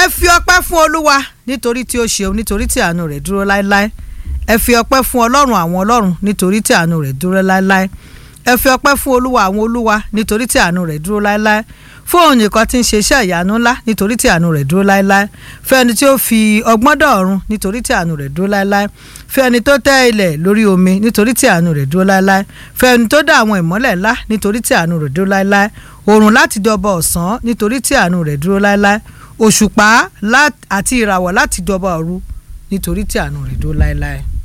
ẹ fi ọpẹ́ fún olúwa nítorí tí ó ṣeun nítorí tí àánú rẹ̀ dúró láéláé ẹ fi ọpẹ́ fún ọlọ́run àwọn ọlọ́run nítorí tí àánú rẹ̀ dúró láéláé ẹ fi ọpẹ́ fún olúwa àwọn olúwa nítorí tí àánú rẹ̀ dúró láéláé fún òun nìkan tí ń ṣe iṣẹ́ ìyanu ńlá nítorí tí àánú rẹ̀ dúró láéláé fún ẹni tí ó fi ọgbọ́n dọ̀ọ̀run nítorí tí àánú rẹ̀ dúró láéláé fún ẹni tó tẹ́ ilẹ̀ lórí omi nítorí tí àánú rẹ̀ dúró láéláé fún ẹni tó dá àwọn ìmọ́lẹ̀ ńlá nítorí tí àánú rẹ̀ dúró láéláé òòrùn láti dọba ọ̀sán nítorí tí àánú rẹ̀ dúró láéláé òṣùpá àti ìràwọ̀ láti dọba òru nítorí tí àánú rẹ̀ dúró láéláé.